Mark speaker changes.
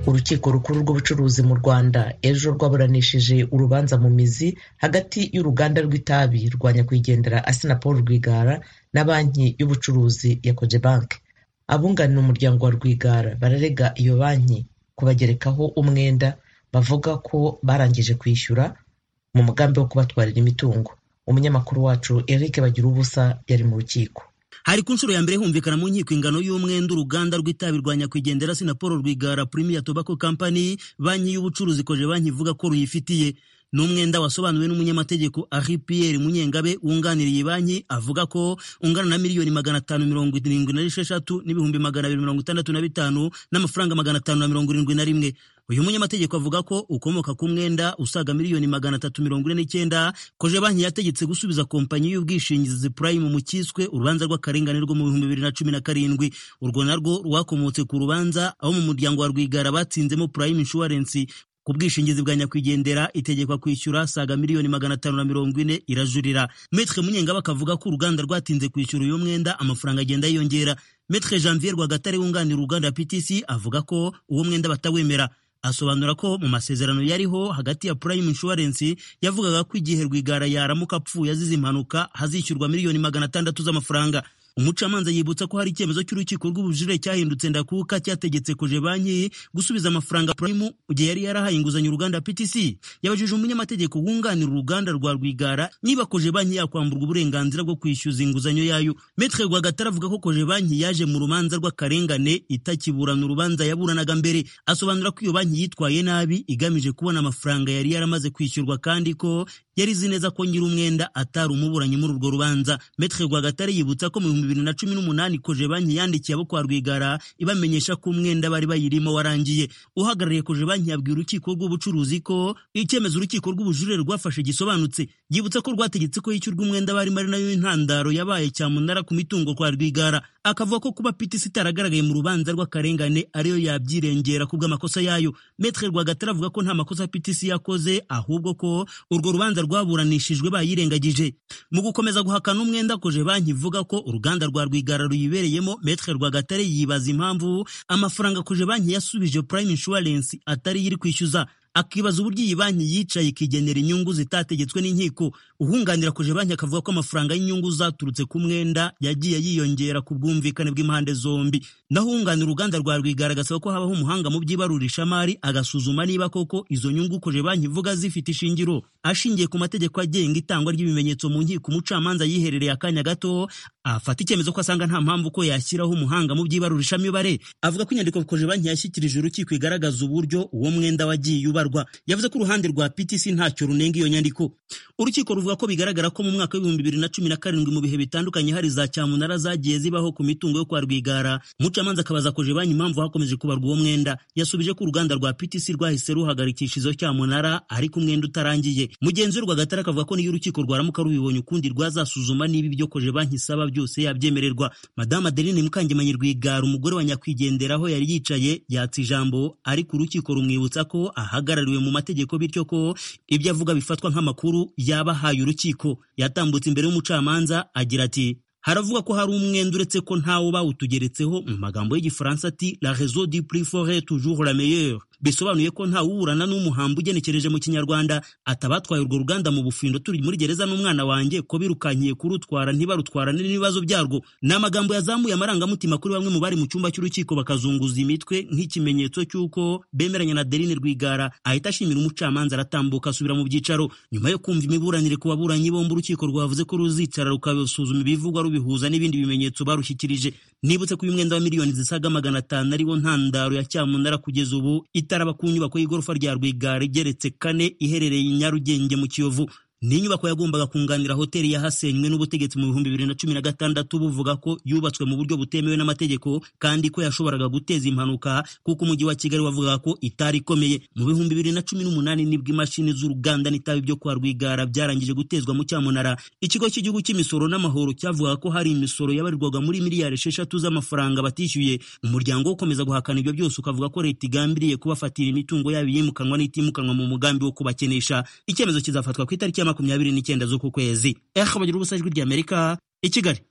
Speaker 1: urukiko rukuru rw'ubucuruzi mu rwanda ejo rwaburanishije urubanza mu mizi hagati y'uruganda rw'itabi rwa nyakwigendera asina paul rwigara na banki y'ubucuruzi ya cogebanque abunganira umuryango wa rwigara bararega iyo banki kubagerekaho umwenda bavuga ko barangije kwishyura mu mugambi wo kubatwarira imitungo umunyamakuru wacu eric bagira ubusa yari mu rukiko
Speaker 2: hari ku nshuro ya mbere humvikana mu nkiko ingano y'umwenda uruganda rw'itabi rwa nyakwigendera sina paul rwigara premier tobacco company banki y'ubucuruzi koje banki ivuga ko ruyifitiye n'umwenda wasobanuwe n'umunyamategeko Henri Pierre Munyengabe wunganiriye banki avuga ko ungana na miliyoni magana atanu mirongo irindwi na esheshatu n'ibihumbi magana abiri mirongo itandatu na bitanu n'amafaranga magana atanu na mirongo irindwi na rimwe uyu munyamategeko avuga ko ukomoka ku mwenda usaga miliyoni magana atatu mirongo ine n'icyenda koje banki yategetse gusubiza kompanyi y'ubwishingizi Prime mu cyiswe urubanza rw'akarengane rwo mu bihumbi bibiri na cumi na karindwi urwo narwo rwakomotse ku rubanza aho mu muryango wa Rwigara batsinzemo Prime Insurance ku bwishingizi bwa nyakwigendera itegekwa kwishyura saga miliyoni magana atanu na mirongo ine irajurira metre munyengaba akavuga ko uruganda rwatinze kwishyura uyu mwenda amafaranga agenda yiyongera metre janvier rwagatare wunganira uruganda ptc avuga ko uwo mwenda batawemera asobanura ko mu masezerano yariho hagati ya Prime Insurance yavugaga ko igihe Rwigara yaramuka apfuye azize impanuka hazishyurwa miliyoni magana atandatu z'amafaranga umucamanza yibutsa ko hari icyemezo cy'urukiko rw'ubujurire cyahindutse ndakuka cyategetse koje banki gusubiza amafaranga Prime igihe yari yarahaye inguzanyo uruganda PTC yabajije umunyamategeko wunganira uruganda rwa Rwigara niba koje banki yakwamburwa uburenganzira bwo kwishyuza inguzanyo yayo Metre Rwagatara avuga ko koje banki yaje mu rubanza rw'akarengane itakiburana urubanza yaburanaga mbere asobanura ko iyo banki yitwaye nabi igamije kubona amafaranga yari yaramaze kwishyurwa kandi ko yari izi neza ko nyiri umwenda atari umuburanyi muri urwo rubanza Metre Rwagatare yibutsa ko mu bihumbi bibiri na cumi n'umunani koje banki yandikiye abo kwa Rwigara ibamenyesha ko umwenda bari bayirimo warangiye uhagarariye koje banki yabwira urukiko rw'ubucuruzi ko icyemezo urukiko rw'ubujurire rwafashe gisobanutse yibutsa ko rwategetse ko yishyurwa umwenda barimo ari nayo intandaro yabaye cyamunara ku mitungo kwa Rwigara akavuga ko kuba PTC itaragaragaye mu rubanza rw'akarengane ariyo yabyirengera ku bw'amakosa yayo Metre Rwagatare avuga ko nta makosa PTC yakoze ahubwo ko urwo rubanza rwaburanishijwe bayirengagije mu gukomeza guhakana umwenda koje banki ivuga ko uruganda rwa Rwigara ruyibereyemo Metre Rwagatare yibaza impamvu amafaranga koje banki yasubije Prime Insurance atari yiri kwishyuza akibaza uburyo iyi banki yicaye ikigenera inyungu zitategetswe n'inkiko uhunganira koje banki akavuga ko amafaranga y'inyungu zaturutse ku mwenda yagiye yiyongera ku bwumvikane bw'impande zombi naho uhunganira uruganda rwa Rwigara agasaba ko habaho umuhanga mu by'ibarurishamari agasuzuma niba koko izo nyungu koje banki ivuga zifite ishingiro ashingiye ku mategeko agenga itangwa ry'ibimenyetso mu nkiko umucamanza yiherereye akanya gato afata icyemezo ko asanga nta mpamvu ko yashyiraho umuhanga mu by'ibarurishamibare avuga ko inyandiko koje banki yashyikirije urukiko igaragaza uburyo uwo mwenda wagiye uba yavuze ko uruhande rwa PTC ntacyo runenga iyo nyandiko urukiko ruvuga ko bigaragara ko mu mwaka w'ibihumbi bibiri na cumi na karindwi mu bihe bitandukanye hari za cyamunara zagiye zibaho ku mitungo yo kwa Rwigara umucamanza akabaza koje banki impamvu hakomeje kubarwa uwo mwenda yasubije ko uruganda rwa PTC rwahise ruhagarikisha izo cyamunara ariko umwenda utarangiye mugenzi we Rwagatare akavuga ko n'iyo urukiko rwaramuka rubibonye ukundi rwazasuzuma niba ibyo koje banki isaba byose yabyemererwa Madame Adeline Mukangemanyi Rwigara umugore wa nyakwigenderaho yari yicaye yatsa ijambo ariko urukiko rumwibutsa ko ahaga ahagarariwe mu mategeko bityo ko ibyo avuga bifatwa nk'amakuru yabahaye urukiko yatambutse imbere y'umucamanza agira ati haravugwa ko hari umwenda uretse ko ntawo bawutugeretseho mu magambo y'igifaransa ati la réseau du prix forêt toujours la meilleure bisobanuye ko nta wuburana n'umuhambo ugenekereje mu kinyarwanda atabatwaye urwo ruganda mu bufindo turi muri gereza n'umwana wanjye ko birukankiye kurutwara ntibarutwarane n'ibibazo byarwo ni amagambo yazamuye amarangamutima kuri bamwe mu bari mu cyumba cy'urukiko bakazunguza imitwe nk'ikimenyetso cy'uko bemeranya na Derine Rwigara ahita ashimira umucamanza aratambuka asubira mu byicaro nyuma yo kumva imiburanire ku baburanyi bombi urukiko rwavuze ko ruzicara rukabisuzuma ibivugwa rubihuza n'ibindi bimenyetso barushyikirije nibutse ko uyu mwenda wa miliyoni zisaga magana atanu ariwo ntandaro ya cyamunara kugeza ubu itaraba ku nyubako y'igorofa rya Rwigara igeretse kane iherereye i Nyarugenge mu Kiyovu ni inyubako yagombaga kunganira hoteli yahasenywe n'ubutegetsi mu bihumbi bibiri na cumi na gatandatu buvuga ko yubatswe mu buryo butemewe n'amategeko kandi ko yashoboraga guteza impanuka kuko umujyi wa kigali wavugaga ko itari ikomeye mu bihumbi bibiri na cumi n'umunani nibwo imashini z'uruganda n'itabi byo kwa rwigara byarangije gutezwa mu cyamunara ikigo cy'igihugu cy'imisoro n'amahoro cyavugaga ko hari imisoro yabarirwaga muri miliyari esheshatu z'amafaranga batishyuye umuryango ukomeza guhakana ibyo byose ukavuga ko leta igambiriye kubafatira imitungo yabo yimukanwa n'itimukanwa mu mugambi wo kubakenesha icyemezo kizafatwa ku itariki ya makumyabiri n'icyenda z'uku kwezi ehe bagira ubusajwi ry'amerika i kigali